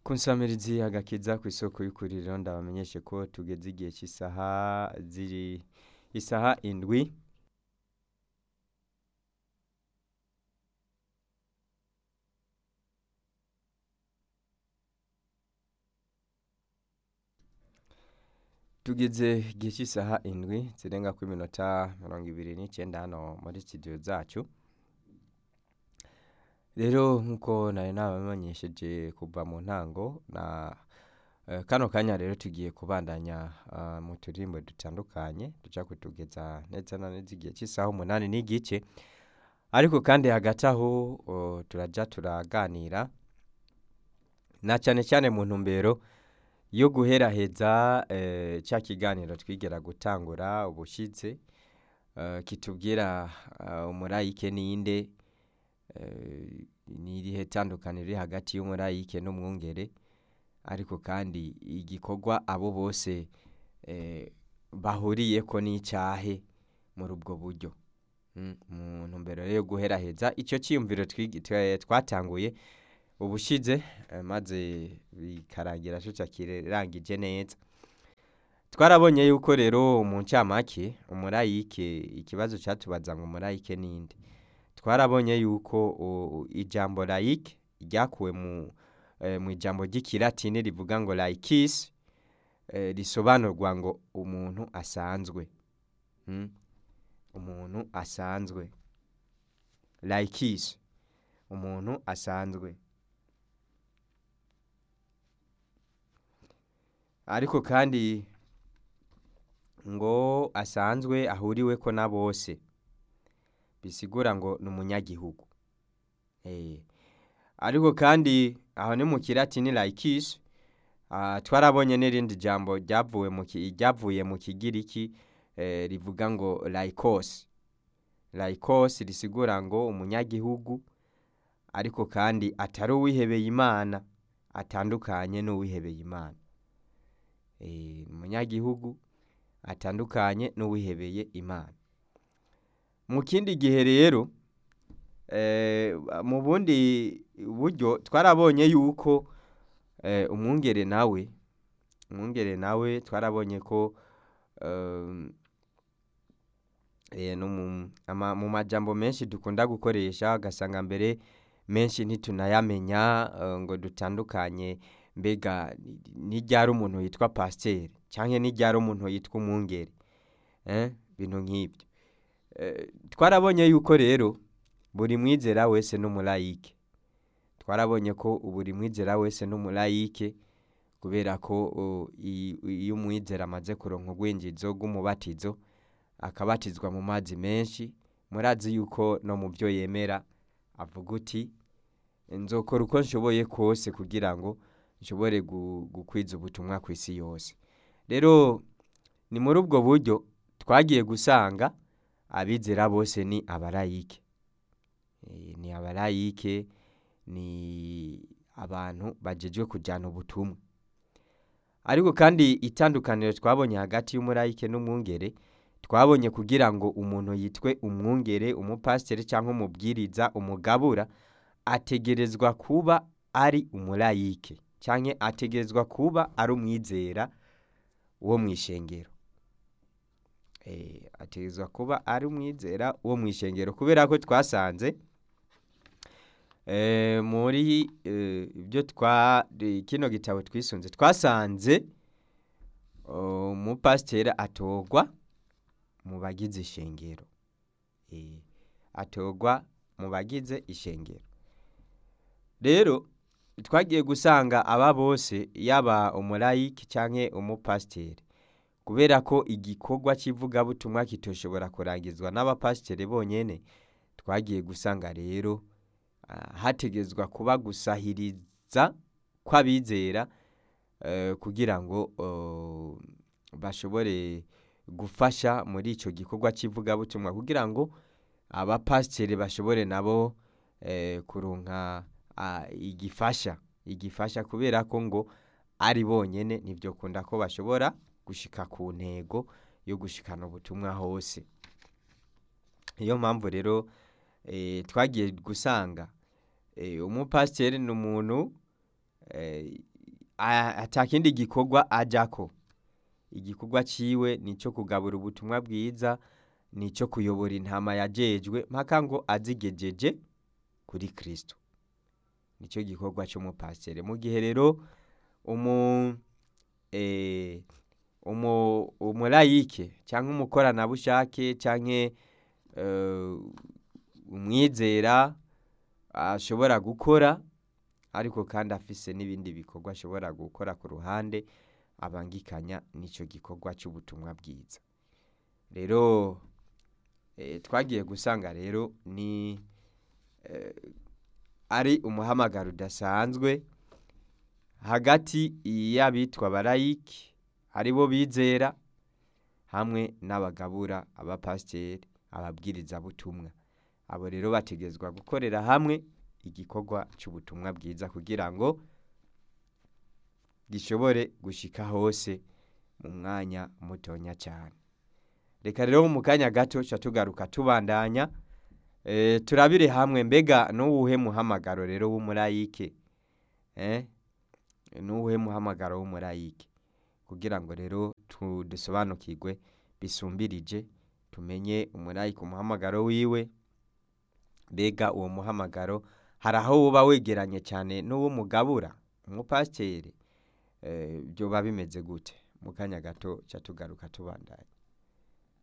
kunsamirizi agakiza ku isoko y'ukuriro ndabamenyeshe ko tugeze igihe cy'isaha ziri isaha indwi tugeze igihe cy'isaha indwi zirenga ku minota mirongo ibiri n'icyenda hano muri studio zacu rero nk'uko nari nabamenyesheje kuva mu ntango na eh, kano kanya rero tugiye kubandanya ah, mu turirimbo dutandukanye duca kutugeza neza na neza igihe cy'isaha umunani n'igice ariko kandi hagati aho oh, turaja turaganira na cyane cyane mu ntumbero yo guheraheza eh, cya kiganiro twigera gutangura ubushyitse eh, kitubwira ah, umurayike ninde eh, ni irihe tandukaniro riri hagati y'umurayike n'umwungere ariko kandi igikorwa abo bose eh, bahuriyeko n'icyahe muri ubwo buryo Mm, mu ntumbero rero yo guheraheza icyo cyiyumviro twigi- twa- twatanguye ubushize eh, maze bikarangira cyo kirangije neza twarabonye yuko rero mu ncamake umurayike ikibazo cyatubaza ngo umurayike ninde twarabonye yuko o, ijambo layike ryakuwe mu eh, mu ijambo ry'ikilatini rivuga ngo laikis eh, risobanurwa ngo umuntu asanzwe mm? umuntu asanzwe laikis umuntu asanzwe ariko kandi ngo asanzwe ahuriweko na bose bisigura ngo ni umunyagihugu Eh, ariko kandi aho ni mu kilatini laikis ah, twarabonye n'irindi jambo ryavuye mu ki- ryavuye mu kigiriki eh, rivuga ngo laikos laikos risigura ngo umunyagihugu ariko kandi atari uwihebeye imana atandukanye n'uwihebeye imana Eh, umunyagihugu atandukanye n'uwihebeye imana mu kindi gihe rero eh, mu bundi buryo twarabonye yuko eh, umwungere nawe umwungere nawe twarabonye ko um, eh, no mu- ama- mu majambo menshi dukunda gukoresha ugasanga mbere menshi ntitunayamenya eh, ngo dutandukanye mbega ni ryari umuntu yitwa pasiteri cyangwa ni ryari umuntu yitwa umwungere eh, bintu nk'ibyo Eh, twarabonye yuko rero buri mwizera wese n'umulayike twarabonye ko buri mwizera wese n'umulayike kubera ko o, i- iyo umwizera amaze kuronka urwinjizo rw'umubatizo akabatizwa mu mazi menshi murazi yuko no mu byo yemera avuga uti nzokora uko nshoboye kose kugira ngo nshobore gu- gukwiza ubutumwa ku isi yose rero ni muri ubwo buryo twagiye gusanga abizera bose ni abarayike Eh, ni abarayike ni abantu bajejwe kujyana ubutumwa ariko kandi itandukaniro twabonye hagati y'umurayike n'umwungere twabonye kugira ngo umuntu yitwe umwungere umupasiteri cyangwa umubwiriza umugabura ategerezwa kuba ari umurayike cyangwa ategerezwa kuba ari umwizera wo mu ishengero Eh, ategerezwa kuba ari umwizera wo mu ishengero kubera ko twasanze eh, muri eh, ibyo twa eh, kino gitabo twisunze twasanze oh, umupasiteri atorwa mu bagize ishengero Eh, atorwa mu bagize ishengero rero twagiye gusanga aba bose yaba umurayiki cyangwa umupasiteri kubera ko igikorwa cy'ivugabutumwa kitoshobora kurangizwa n'abapasiteri bonyine twagiye gusanga rero ah, hategezwa kuba gusahiriza kw'abizera eh, kugira ngo oh, bashobore gufasha muri icyo gikorwa cy'ivugabutumwa kugira ngo abapasiteri bashobore nabo eh, kuronka ah, igifasha igifasha kubera ko ngo ari bonyene nibyo kunda ko bashobora gushika ku ntego yo gushikana ubutumwa hose niyo mpamvu rero eh, twagiye gusanga eh, umupasiteri ni umuntu eh, a- ata kindi gikorwa ajako igikorwa ciwe nico kugabura ubutumwa bwiza nico kuyobora intama yajejwe mpaka ngo azigejeje kuri kristo nico gikorwa c'umupasiteri mu gihe rero umu eh, umu umulayike canke umukoranabushake canke eh, umwizera ashobora gukora ariko kandi afise n'ibindi bikorwa ashobora gukora ku ruhande abangikanya n'ico gikorwa c'ubutumwa bwiza rero eh, twagiye gusanga rero ni eh, ari umuhamagaro udasanzwe hagati y'abitwa abalayiki aribo bizera hamwe n'abagabura abapasiteri ababwirizabutumwa abo rero bategezwa gukorera hamwe igikorwa c'ubutumwa bwiza kugira ngo gishobore gushika hose mu mwanya mutonya cyane reka rero mu kanya gato ca tugaruka tubandanya eh, turabire hamwe mbega n'uwuhe muhamagaro rero w'umulayike eh? n'uwuhe muhamagaro w'umulayike kugira ngo rero tu- dusobanukirwe bisumbirije tumenye umulayike umuhamagaro wiwe mbega uwo muhamagaro hari aho woba wegeranye cyane n'uw'umugabura umupasiteri eh, byoba bimeze gute mu kanya gato ca tugaruka tubandanya